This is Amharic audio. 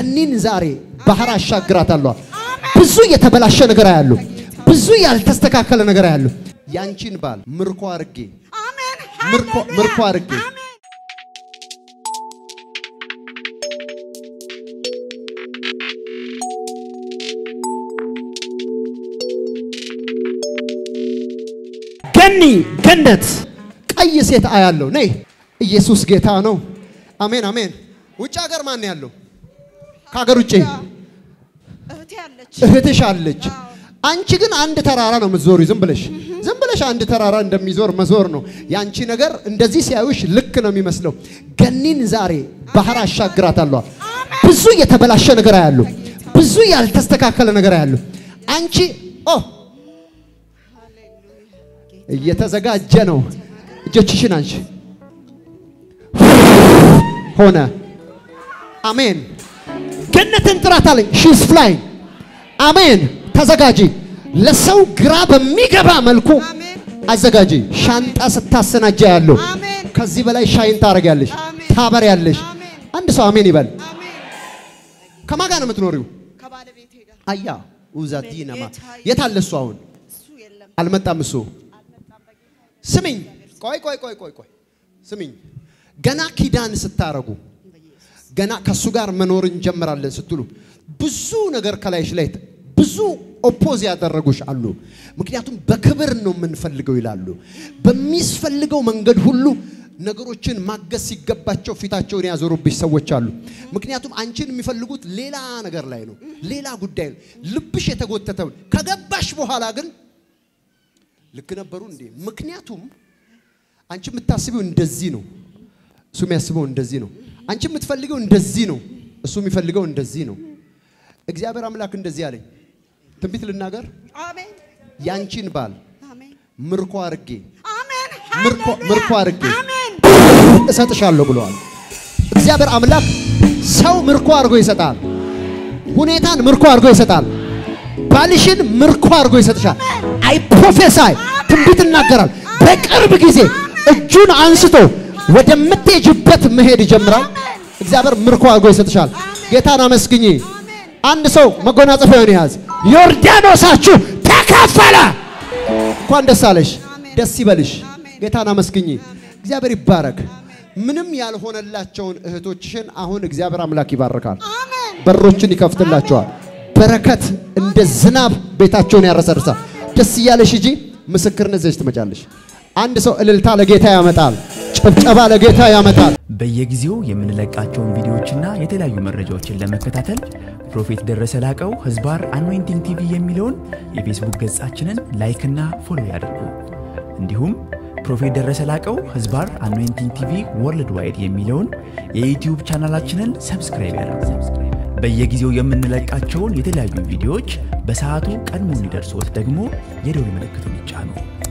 ገኒን ዛሬ ባህር አሻግራታለሁ። ብዙ የተበላሸ ነገር ያሉ፣ ብዙ ያልተስተካከለ ነገር ያሉ ያንቺን ባል ምርኮ አርጌ አሜን ምርኮ ምርኮ አርጌ ገኒ ገነት ቀይ ሴት አያለው። ነይ ኢየሱስ ጌታ ነው። አሜን አሜን። ውጭ ሀገር ማን ያለው? ከሀገር ውጭ እህቴ ያለች እህትሽ አለች። አንቺ ግን አንድ ተራራ ነው የምትዞሪ። ዝም ብለሽ ዝም ብለሽ አንድ ተራራ እንደሚዞር መዞር ነው ያንቺ ነገር። እንደዚህ ሲያዩሽ ልክ ነው የሚመስለው። ገኒን ዛሬ ባህር አሻግራታለሁ። ብዙ የተበላሸ ነገር ያሉ፣ ብዙ ያልተስተካከለ ነገር ያሉ አንቺ ኦ እየተዘጋጀ ነው። እጆችሽን አንቺ ሆነ። አሜን። ገነትን ጥራት አለኝ። ሺስ ፍላይ አሜን። ተዘጋጂ። ለሰው ግራ በሚገባ መልኩ አሜን አዘጋጂ። ሻንጣ ስታሰናጃ ያለው አሜን ከዚህ በላይ ሻይን ታደርጊያለሽ፣ አሜን። ታበሪያለሽ። አሜን አንድ ሰው አሜን ይበል። አሜን ከማን ጋር ነው የምትኖሪው? ከባለቤቴ ጋር አያ ኡዛዲነማ ጌታ የት አለ እሱ? አሁን እሱ የለም አልመጣም እሱ። ስሚኝ፣ ቆይ ቆይ ቆይ ቆይ ቆይ ስሚኝ። ገና ኪዳን ስታረጉ ገና ከእሱ ጋር መኖር እንጀምራለን ስትሉ ብዙ ነገር ከላይሽ ላይ ብዙ ኦፖዝ ያደረጉሽ አሉ። ምክንያቱም በክብር ነው የምንፈልገው ይላሉ። በሚስፈልገው መንገድ ሁሉ ነገሮችን ማገዝ ሲገባቸው ፊታቸውን ያዞሩብሽ ሰዎች አሉ። ምክንያቱም አንቺን የሚፈልጉት ሌላ ነገር ላይ ነው፣ ሌላ ጉዳይ ነው። ልብሽ የተጎተተውን ከገባሽ በኋላ ግን ልክ ነበሩ እንዴ? ምክንያቱም አንቺ የምታስቢው እንደዚህ ነው፣ እሱ የሚያስበው እንደዚህ ነው። አንቺ የምትፈልገው እንደዚህ ነው፣ እሱ የሚፈልገው እንደዚህ ነው። እግዚአብሔር አምላክ እንደዚህ አለኝ። ትንቢት ልናገር፣ አሜን ያንቺን ባል አሜን ምርኮ አርጌ አሜን ምርኮ ምርኮ አርጌ አሜን እሰጥሻለሁ ብለዋል። እግዚአብሔር አምላክ ሰው ምርኮ አድርጎ ይሰጣል። ሁኔታን ምርኮ አድርጎ ይሰጣል። ባልሽን ምርኮ አድርጎ ይሰጥሻል። አይ ፕሮፌሳይ ትንቢት እናገራል። በቅርብ ጊዜ እጁን አንስቶ ወደምትሄጅበት መሄድ ይጀምራል። እግዚአብሔር ምርኮ አድርጎ ይሰጥሻል። ጌታን አመስግኚ። አንድ ሰው መጎናጸፊያውን ያዝ። ዮርዳኖሳችሁ ተከፈለ። እንኳን ደስ አለሽ፣ ደስ ይበልሽ። ጌታን አመስግኚ። እግዚአብሔር ይባረክ። ምንም ያልሆነላቸውን እህቶችሽን አሁን እግዚአብሔር አምላክ ይባርካል። አሜን በሮችን ይከፍትላቸዋል። በረከት እንደ ዝናብ ቤታቸውን ያረሰርሳል። ደስ እያለሽ ሂጂ። ምስክርነት ይዘሽ ትመጫለሽ። አንድ ሰው እልልታ ለጌታ ያመጣል። ጭብጨባ ለጌታ ያመጣል። በየጊዜው የምንለቃቸውን ቪዲዮዎችና የተለያዩ መረጃዎችን ለመከታተል ፕሮፌት ደረሰ ላቀው ህዝባር አኖይንቲንግ ቲቪ የሚለውን የፌስቡክ ገጻችንን ላይክና ፎሎ ያድርጉ። እንዲሁም ፕሮፌት ደረሰ ላቀው ህዝባር አኖይንቲንግ ቲቪ ወርልድ ዋይድ የሚለውን የዩትዩብ ቻናላችንን ሰብስክራይብ ያድርጉ። በየጊዜው የምንለቃቸውን የተለያዩ ቪዲዮዎች በሰዓቱ ቀድሞ እንዲደርሶት ደግሞ የደውል ምልክቱን ይጫኑ።